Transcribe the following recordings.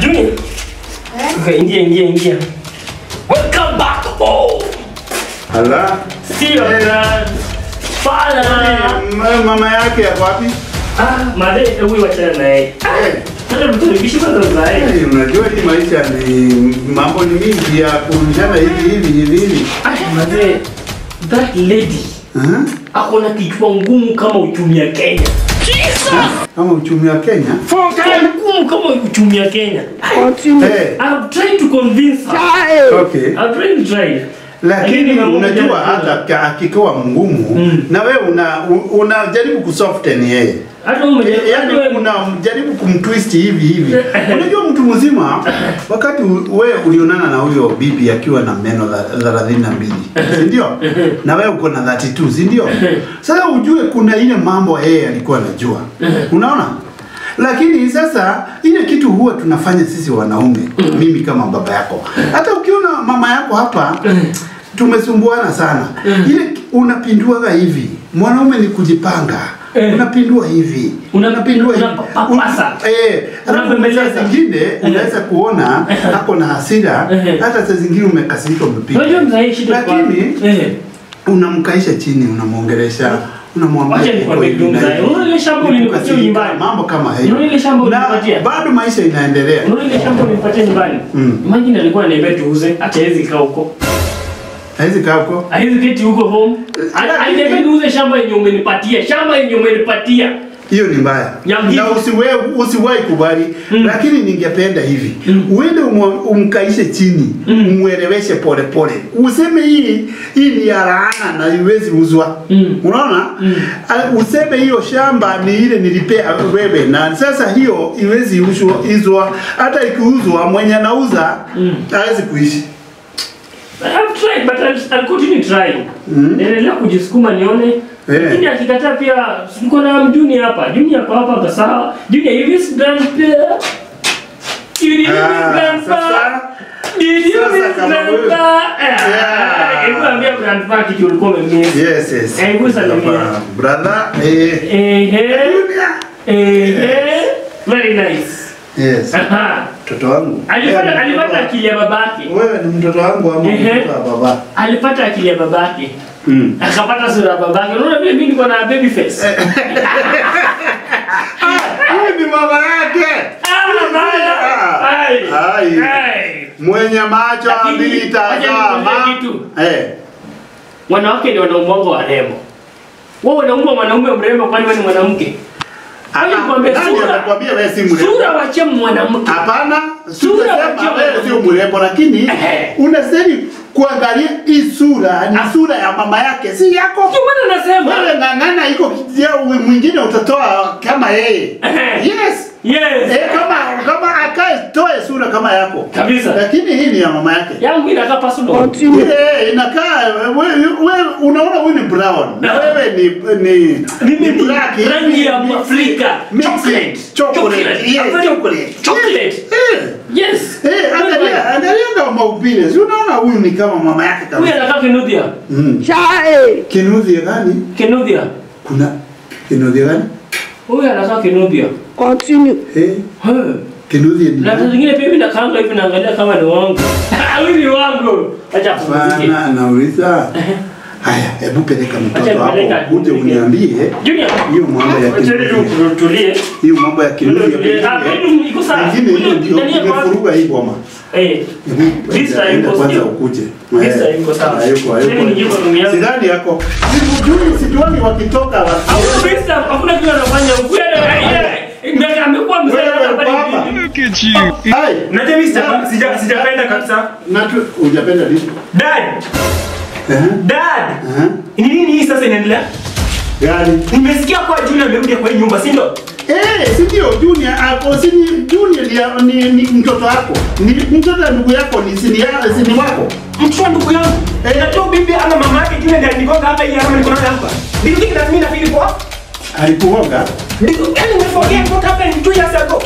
Junior. Okay, ingia ingia ingia. Welcome back home. Hala. See your grandfather. Ma- Mama yake yako wapi? Ah, madhe huyu wachana naye. Eh, Sasa mtumishi kwanza mzae. eh, Unajua hii maisha ni mambo ni mingi ya kurudishana hivi hivi hivi hivi. Ah, madhe that lady Aha. ako na kichwa ngumu kama uchumi ya Kenya. Kama uchumi wa Kenya. Kichwa ngumu kama uchumi ya Kenya. Eh, I'm trying to convince her. okay. I'm trying to try. Lakini mambo unajua moja- hata ka- akikuwa mgumu Mm. na wewe una u- unajaribu kusoften yeye. hata wewe umejaribu- hata Yaani wewe- unajaribu kumtwist hivi hivi. Unajua mtu mzima wakati u- wewe ulionana na huyo bibi akiwa na meno tha- thelathini na mbili, si ndio? Na wewe uko na 32, si ndio? Sasa ujue kuna ile mambo yeye alikuwa anajua. Unaona? Lakini sasa ile kitu huwa tunafanya sisi wanaume, mimi kama baba yako. Hata ukiona mama yako hapa tumesumbuana sana. Ile unapinduaga hivi. Mwanaume ni kujipanga. Eh. Unapindua hivi. Una- Unapindua hivi. unapapasa. Un- Eh, alafu Unabembeleza. saa zingine unaweza kuona ako na hasira, Eh. hata saa zingine umekasirika umepiga. Unajua mzae shida kwa- Lakini Eh. unamkaisha chini, unamwongelesha, unamwambia Wacha nikwambie hivi na kitu mzae. hivi. Unaona ile shamba Ni ulinipatia kukasirika, nyumbani? mambo kama hayo. Unaona ile shamba Na ulinipatia? bado maisha inaendelea. Unaona ile shamba ulinipatia nyumbani? Mm. Imagine alikuwa ananiambia tuuze, ati hawezi kaa huko. Haizi kaa huko. Hawezi keti huko home. Ala- Aliniambia niuze shamba yenye umenipatia. Shamba yenye umenipatia. hiyo ni mbaya Ya na hivi. usiwe usiwahi kubali Mm. lakini ningependa hivi Mm. uende umwa- umkaishe chini Mm. umweleweshe pole pole useme hii hii ni ya laana na iwezi uzwa Mm. unaona Mm. Ah, useme hiyo shamba ni ile nilipea wewe na sasa hiyo iwezi uzwa izwa hata ikiuzwa mwenye anauza Mm. hawezi kuishi I've tried but I'll, I'll continue trying. Mm. Naendelea kujisukuma nione. Eh. Lakini akikataa pia tuko na mjuni hapa. Juni hapa hapa hapa sawa. Juni hivi is grandpa. Juni hivi Ah, grandpa. sasa- Did you sasa miss kama wewe- grandpa? Yeah. Hebu ambia grandpa kitu ulikuwa umemiss. yes yes Eh, hebu salimia. brother eh Ehe. Junior. Ehe. Very nice. yes Aha. mtoto wangu Alipata Eh, alipata mtoto akili ya babake. wa- wewe ni mtoto wangu ama Ehe. mtoto wa baba Alipata akili ya babake. mm. Akapata sura ya babake. Unaona vile mimi niko na baby face. huyu ni mama yake Ah, bana. Ai. Ai. Ai. mwenye macho Lakini, mbili wacha tazama nikwambie kitu. eh Wanawake ndio wanaumwanga warembo. Wewe unaumwa mwanaume mrembo kwani wewe ni mwanamke? Wacha nikwambie nani sura. anakuambia wewe si mrembo Sura wache mwanamke. hapana Sura sura wacha wewe sio mwanamke. mrembo lakini Ehe. unastahili kuangalia hii sura ni sura ya mama yake si yako Ndio maana nasema. wewe ng'ang'ana iko kijia mwingine utatoa kama yeye Ehe. yes Yes. Eh, kama kama akae toe sura kama yako Kabisa. lakini hii ni ya mama yake Yangu inakaa personal. Ile inakaa wewe wewe unaona huyu ni brown na wewe ni ni Mimi ni black rangi ya mix- Afrika. mix- Chocolate. chocolate Chocolate. yes Very- chocolate Chocolate. eh Yes. eh angalia angalia kama maumbile si unaona huyu ni kama mama yake Huyu kabisa anakaa Kinuthia. mm. Chai! kinuthia gani Kinuthia. kuna kinuthia gani Huyu anakaa Kinuthia. Continue. eh Huh. kinuthia ni Na saa nani? zingine pia mimi nakaanga hivi naangalia kama ni wangu. Huyu ni wangu. Acha kupumzike. Bana nauliza haya hebu peleka mtoto Acha hapo nipeleka, uje nipeleke. uniambie Junior. hiyo mambo ya Acha kinuthia tu- tulie. hiyo mambo ya kinuthia Tulie. Ah, pengine iko sawa. pengine hiyo ndio Nani yako wapi? imefuruga hii boma Eh. This time Enda iko kwanza sio. ukuje. This Eh, time iko sawa. hayuko, hayuko. Mimi niko room yangu. Sidhani yako. Sikujui, sijuani wakitoka waki- Hakuna pesa, hakuna kitu anafanya. Ukweli yeye amekuwa mzee Wewe hata pale baba. hivi. Hai, Unajua mimi sija- sija- sijapenda kabisa. na tu hujapenda nini? Dad, Eh? dad. Eh? Ni nini hii sasa inaendelea? Gani? Nimesikia kwa Junior amerudi kwa hii nyumba, si ndio? Eh, si ndio Junior hapo si ni Junior ni, ni, ni mtoto wako. Ni mtoto wa ndugu yako ni si ni, ya- si ni wako. Mtoto wa ndugu yangu. Eh. Najua bibi ama mama yake Junior ndiye alinigonga hapa hii alama niko nayo hapa. Do you think that mimi nafeel poa? Alikuoga. Do you- Yaani we forget what happened two years ago.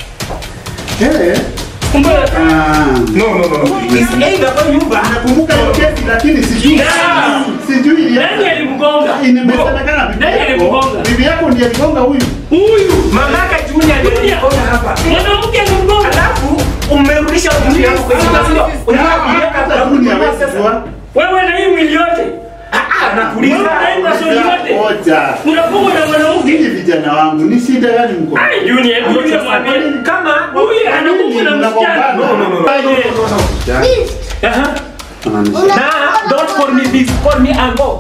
Eh. Kumbe Ah. No, no, no, no. It's either kwa nyumba. Nakumbuka hiyo kesi lakini sijui. Yeah. Sijui ili- nani alimgonga? Imesemekana bibi Nani yako. alimgonga? Bibi yako ndiye aligonga huyu. Huyu. Mama yake Junior ndiye alinigonga hapa. Mwanamke alimgonga. Alafu umerudisha mtu yangu kwa hiyo sio. Unataka kuweka Hata hapa dunia kwa hawezi sasa. jua. Wewe na hii mwili yote. Ah, nakuuliza. Wewe unaenda soli yote. Ngoja. Unafungwa na mwanamke. Ninyi vijana wangu, ni shida gani mko? Ai Junior, hebu Junior mwambie. Kama Huyu anafungwa na msichana. No, no, no, no. Aje. Aha. Unanisha. Na don't call me this, call me Ango.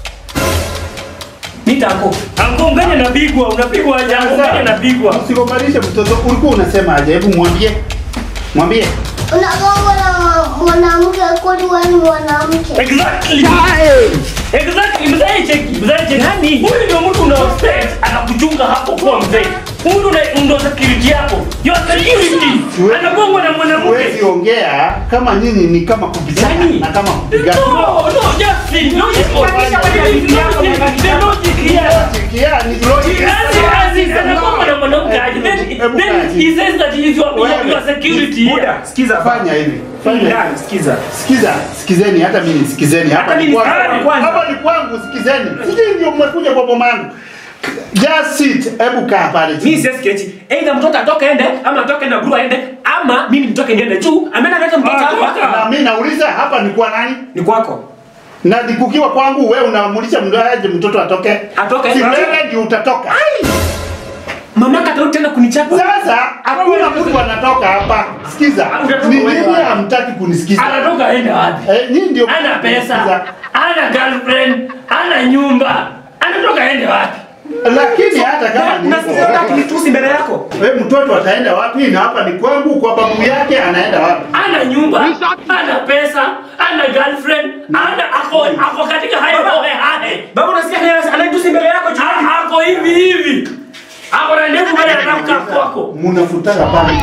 Nita Ango. Angongane na bigwa, unapigwa aje? Angongane na bigwa. Usigobanishe mtoto. Ulikuwa unasema aje? Hebu mwambie. Mwambie. Unagonga na mwanamke kwani wewe ni mwanamke? Exactly. Exactly. Mzee cheki, mzee cheki. Nani? Huyu ndio mtu una expect anakuchunga hapo kwa mzee. Huyu ndio ndio security yako. Your security. Siwe- Anagongwa na mwanamke. Huwezi ongea kama nyinyi ni kama kupigana Nani? na kama kupigana. No, no, just see. Logic. Kufanisha wewe ni yako, Logic. The logic here. Yeah, ni logic. As he- as he- anagongwa na mwanamke aje. Then Hebu then kaa chini. he says that he is your your- Wewe. your security here. Buda, sikiza Fanya hivi. Fanya hivi. Fanya, sikiza. Sikiza, sikizeni hata mimi nisikizeni. Hapa Hata ni mimi kwangu. nisikizeni kwanza. Hapa ni kwangu, sikizeni. Sijui ndio mmekuja kwa boma yangu. Just sit. Hebu kaa pale Mimi chini. siwezi keti. Either mtoto atoke ende ama atoke na guru aende ama mimi nitoke niende juu. Amena leta mtoto Ah, hapa. toka. Na mimi nauliza hapa ni kwa nani? Ni kwako. Na nikukiwa kwangu wewe unaamulisha mdoaje mtoto atoke? Atoke. Si wewe ndio utatoka. Mama katarudi tena kunichapa. Sasa hakuna mtu anatoka hapa. Sikiza. Utatoka Ni wewe nini wapi? hamtaki kunisikiza? Anatoka aende wapi? Eh, nyinyi ndio Ana pesa, mnanisikiza. ana girlfriend, ana nyumba. Anatoka aende wapi? Lakini hata kama ni Unasikia hivyo, unataka kunitusi mbele yako? wewe mtoto ataenda wapi? Na hapa ni kwangu, kwa babu yake anaenda wapi? Ana nyumba, ana pesa, ana girlfriend, ana ako ako katika hayo hohe hahe. Baba unasikia yeye ananitusi mbele yako juu. A- Ako hivi hivi. Ako na ndevu bali anataka kwako. Mnafutaga pale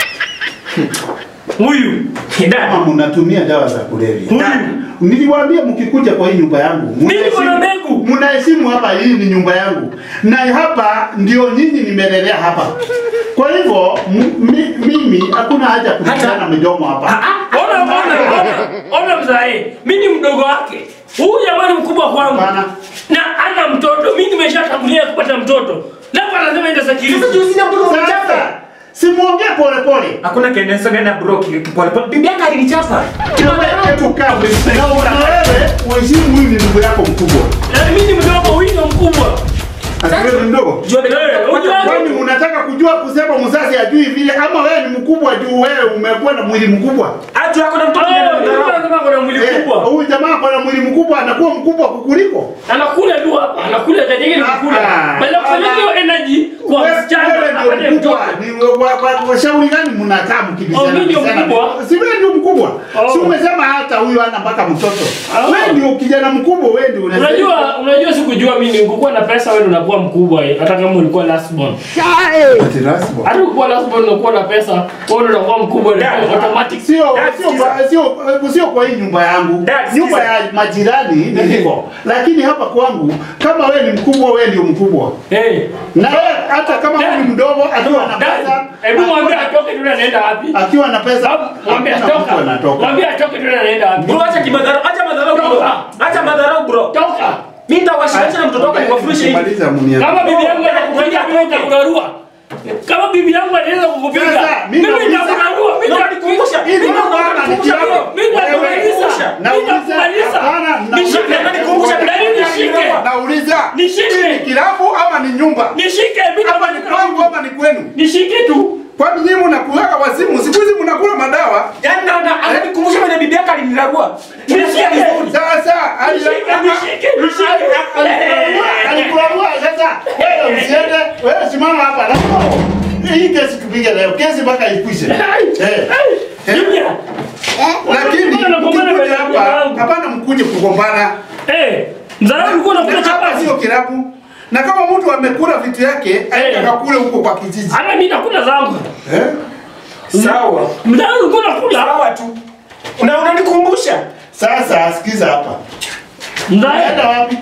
Huyu. Dada. kama mnatumia dawa za kulevya. Huyu. Niliwaambia mkikuja kwa hii nyumba yangu, Mimi mnaheshimu- niko na mbegu. mnaheshimu hapa, hii ni nyumba yangu, na hapa ndio nyinyi nimelelea hapa. Kwa hivyo m- mi- mimi hakuna haja ya kupigana midomo hapa. Ona ona ona. Ona mzae. Mimi ni mdogo wake. Huyu jamani mkubwa kwangu. Hapana. Na ana mtoto. Mimi nimeshatangulia kupata mtoto. Labda lazima ende security. Sasa juu sina mtoto unachapa. Sasa simuongee pole pole. Hakuna kenesa nenda bro kipole pole. Bibi yake alinichapa. Hebu kaa wewe. Na wewe uheshimu huyu ni ndugu yako mkubwa. Na mimi ni mdogo, huyu ndo mkubwa. Ati wewe ni mdogo? Jua Eh, unajua- Kwani unataka kujua kusema mzazi ajui vile ama wewe ni mkubwa juu wewe umekuwa na mwili mkubwa? Atu yako na mtoto Oh, ndio ndio anasema kuna mwili Eh, mkubwa. Huyu jamaa kwa na mwili mkubwa anakuwa mkubwa kukuliko. Anakula tu hapa, anakula tajiri ni kukula. Ah, Badala ya kufanya ah, hiyo energy kwa Wewe msichana wewe apate ndio mkubwa. mtoto. Ni wa- wa- wa- washauri gani mnakaa mkibishana? Oh, mimi ndio bishana? mkubwa? Si wewe ndio mkubwa. Oh. Si umesema hata huyu ana mpaka mtoto. Ah. Wewe ndio kijana mkubwa, wewe ndio unasema. Unajua, unajua sikujua mimi ningekuwa na pesa wewe ndio unakuwa mkubwa eh, hata kama ulikuwa last born. Ati rasmi. Hata ukikuwa last born unakuwa na pesa, wewe ndio unakuwa mkubwa Dad, automatic. Sio Dad, sio sikiza. kwa- sio sio kwa hii nyumba yangu. Dad, Nyumba sikiza. ya majirani ni hivyo. Lakini hapa kwangu kama wewe ni mkubwa, wewe ndio mkubwa. Eh. Na wewe hata kama wewe ni mdogo akiwa na Dad, pesa, Hebu mwambie atoke tu anaenda wapi? akiwa na pesa, Mwambie hakuna mtu atoka. anatoka. Mwambie atoke tu anaenda wapi? Bro acha kimadharau, acha madharau bro. Acha madharau bro. Toka. Mimi nitawashilisha na mtoto wako nikufurishe hivi. Maliza mniambie. Kama bibi yangu anakupiga mimi nitakurarua. Kama bibi yangu anaweza kukupiga, Sasa, mimi mimi nauliza- nitakurarua. Mimi Ndio nitakukumbusha. nikukumbusha. Hii ndio maana nikiambiwa, Mimi nitakumaliza. wewe, Mimi nauliza, nitakumaliza. hapana, na- Nishike. Nikukumbusha. Yaani nishike. Nauliza, Nishike. hii ni kilabu ama ni nyumba? Nishike. Mimi Hapa ni kwangu ama ni kwenu? Nishike tu. Kwani nyinyi mnakulaga wazimu? Siku hizi mnakula madawa? Yaani na na ananikumbusha mwenye bibi yake aliniragua. Nimesikia Nishike. vizuri. Sasa ali- Nishike. Nishike. Nishike. alikulagua sasa. Wewe usiende, wewe simama hapa. Lazima hii kesi tupige leo, kesi mpaka ikwishe. Eh. Eh. Junior. Eh? Lakini Mbona unagombana mbele mkikuja ya hapa, wangu? hapana mkuje kugombana. Eh. Mzarau ulikuwa unakula Na hapa chapati. sio kilabu. Na kama mtu amekula vitu yake, aende akakule huko kwa kijiji. Hata mimi nakula zangu. Eh? Sawa. Mzarau ulikuwa unakula. Sawa tu. Una unanikumbusha. Sasa sikiza hapa. Mzarau. Naenda wapi?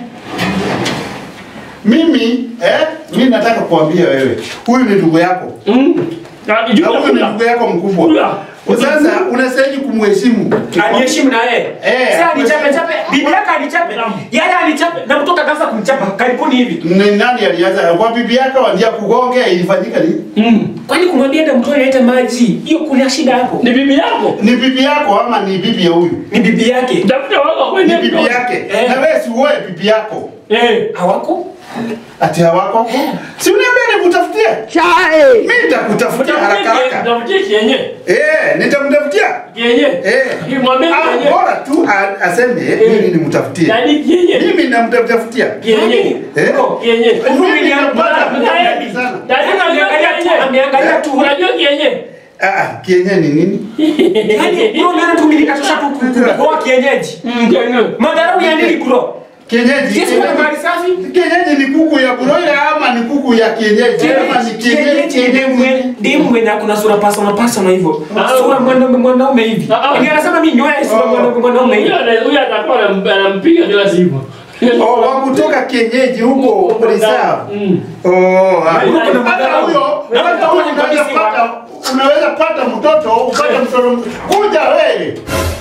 Mimi eh, mimi nataka kuambia wewe, huyu ni ndugu yako. Mm. Na Na Junior huyu ni kula. ndugu yako mkubwa. Kula. Sasa unastahili kumheshimu. Aliheshimu na yeye. Eh, Sasa alichape chape, bibi yake alichape. Yeye alichape na mtoto akaanza kumchapa karibuni hivi. Ni nani alianza? Kwa bibi yako wandia kugonge ilifanyika nini? Mm. Kwani kumwambia enda mtoe lete maji? Hiyo kuna shida hapo. Ni bibi yako. Ni bibi yako ama ni bibi ya huyu? Ni bibi yake. Tafuta wako Ni kwenye bibi mtoto. yake. Eh. Na wewe si uoe bibi yako. Eh. Hawako? Ati hawako? Si uniambia nikutafutie? Mimi nitakutafutia haraka haraka. Tafutie kienye. Eh, nitamtafutia. Kienye. Eh. Kimwambie Ah, kienye. bora tu a- aseme mimi nimtafutie. Yaani kienye. Mimi namtafutia. Kienye. Eh? Kienye. Mimi nitampata Mimi mtafuti sana. Tatizo Ameangalia tu, ameangalia tu. Unajua kienye? Ah, ah, kienye ni nini? Yaani bro unaona tu mimi nikatosha tu kwa kienyeji. Mm, kienye. Madharau ya nini bro? Kienyeji. Sisi kwa mali safi. Kienyeji ni kuku ya broiler ama ni kuku ya kienyeji? Ama ni kienyeji kienyeji? Dimwe na kuna sura pasona pasona hivyo. Ah. Sura mwanaume mwanaume hivi. Ah, ah. Ni anasema mimi nyoya sura Oh. mwanaume mwanaume hivi. Huyo ana- huyo atakuwa anam- anampiga kila siku. Oh, wa kutoka kienyeji huko reserve. Mm. Oh, ah. Huko na hata madharau. huyo, Na hata madharau huyo ni unaweza kabisa. pata unaweza pata mtoto, upate mtoto kuja wewe.